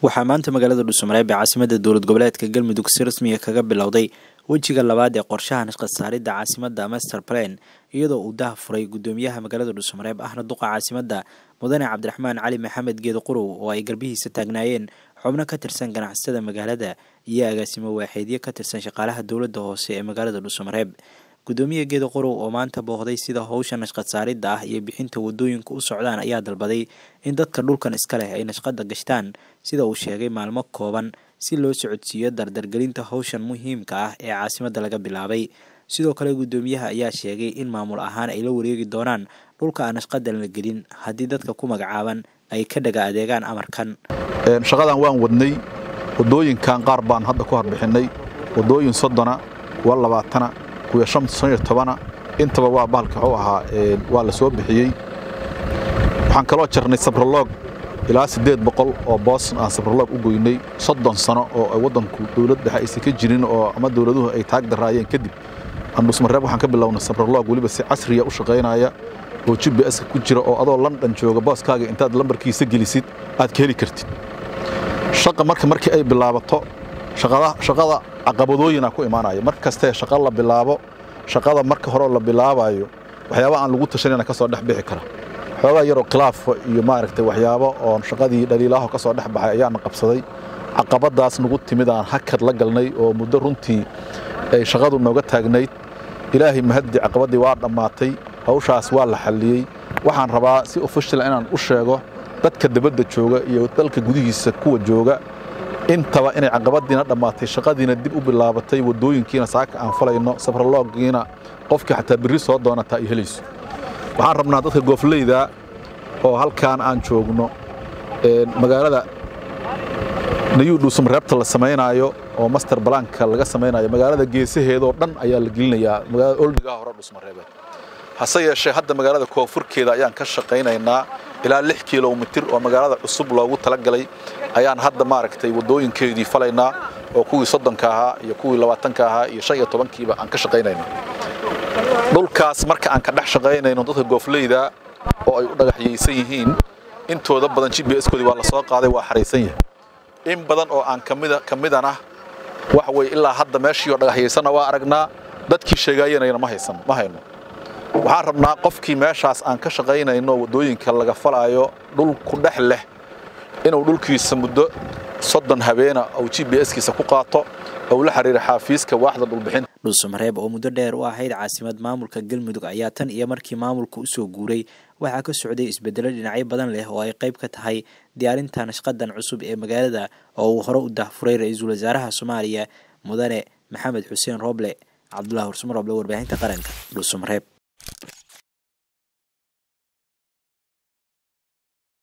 waxaa maanta magaalada dhuusamareeb ee caasimada dowlad goboleedka galmudug si rasmiga kaga bilowday wejiga labaad ee qorshaha nashqad saaridda caasimada master plan iyadoo uu daha furay gudoomiyaha magaalada dhuusamareeb ahna duqa caasimada mudane cabdiraxmaan cali maxamed geedo qurow oo ay garbihiisa taagnaayeen xubno ka tirsan ganacsatada magaalada iyo agaasimo waaxeedyo ka tirsan shaqaalaha dowladda hoose ee magaalada dhuusamareeb gudoomiya geedo qorow oo maanta boohday sida howsha nashqad saaridda ah iyo bixinta wadooyinka u socdaan ayaa dalbaday in dadka dhulkan iska leh ay nashqada gashtaan sida uu sheegay maalmo kooban si loo socodsiiyo dardargelinta howshan muhiimka ah ee caasimada laga bilaabay sidoo kale gudoomiyaha ayaa sheegay in maamul ahaan ay la wareegi doonaan dhulka aan nashqadan la gelin haddii dadka ku magacaaban ay ka dhaga adeegaan amarkan shaqadan waan wadnay wadooyinkan qaar baan hadda ku harbixinay wadooyin soddona waa labaatana kuwa shan iyo tobana intaba waa bahalka wuxuu ahaa waa la soo bixiyey waxaan kaloo jarnay sabroloog ilaa siddeed boqol oo boos aan sabroloog u goynay soddon sano oo waddanku dowlad dhexe aysan ka jirin oo ama dowladuhu ay taag daraayeen kadib aan dhusmareeb waxaan ka bilownay sabroloog weliba si casriya u shaqaynaya oo g b s-ka ku jira oo adoo london jooga booskaaga intaad lambarkiisa gelisid aad ka heli kartid shaqa marka markii ay bilaabato shaqada caqabadooyina ku imaanaya mar kastee shaqa la bilaabo shaqada marka hore la bilaabayo waxyaaba aan lagu tashanayna ka soo dhex bixi kara xoogaa yaroo khilaafka iyo maaragtay waxyaabo oon shaqadii dhaliilaaho ka soo dhex baxay ayaana qabsaday caqabadaas nagu timid aan hakad la galnay oo muddo runtii ay shaqadu nooga taagnayd ilaahay mahaddi caqabadii waa dhammaatay hawshaas waa la xalliyey waxaan rabaa si ofishal inaan u sheego dadka dabadda jooga iyo dalka gudihiisa kuwa jooga intaba inay caqabadiina dhammaatay shaqadiina dib u bilaabatay wadooyinkiina saaka aan falayno sabroloogiina qofkii xataa birri soo doonataa ay helayso waxaan rabnaa dadka goofleyda oo halkaan aan joogno magaalada nayuu dhuusamareebta la samaynaayo oo master balaanka laga samaynayo magaalada geesaheedoo dhan ayaa la gelinayaa magaalada oldigaha hore dhuusamareebeed hase yeeshee hadda magaalada koonfurkeeda ayaan ka shaqaynaynaa ilaa lix kilomitir oo magaalada cusub loogu talagalay ayaan hadda maaragtay wadooyinkeedii falaynaa oo kuwii soddonka ahaa iyo kuwii labaatanka ahaa iyo shan iyo tobankiiba aan ka shaqaynayna dhulkaas marka aan ka dhex shaqaynayno dadka goofleyda oo ay u dhagaxyaysan yihiin intooda badan g b s-koodii waa la soo qaaday waa xaraysan yahay in badan oo aan ka midana waxa weye ilaa hadda meeshii oo dhagaxyaysanna waa aragnaa dadkii sheegaayanayna ma haysan ma hayno waxaan rabnaa qofkii meeshaas aan ka shaqaynayno wadooyinka laga falaayo dhul ku dhex leh inuu dhulkiisa muddo soddon habeena uu g b s-kiisa ku qaato ou la xiriira xaafiiska waaxda dhulbixinta dhuusamareeb oo muddo dheer u ahayd caasimad maamulka galmudug ayaa tan iyo markii maamulka usoo guuray waxaa ka socday isbedelo dhinacyo badan leh oo ay qayb ka tahay diyaarinta nashqadan cusub ee magaalada oo uu hore u dahfuray ra-iisul wasaaraha soomaaliya mudane maxamed xuseen rooble cabdulahi hursumar roble warbaahinta qaranka dhuusamareeb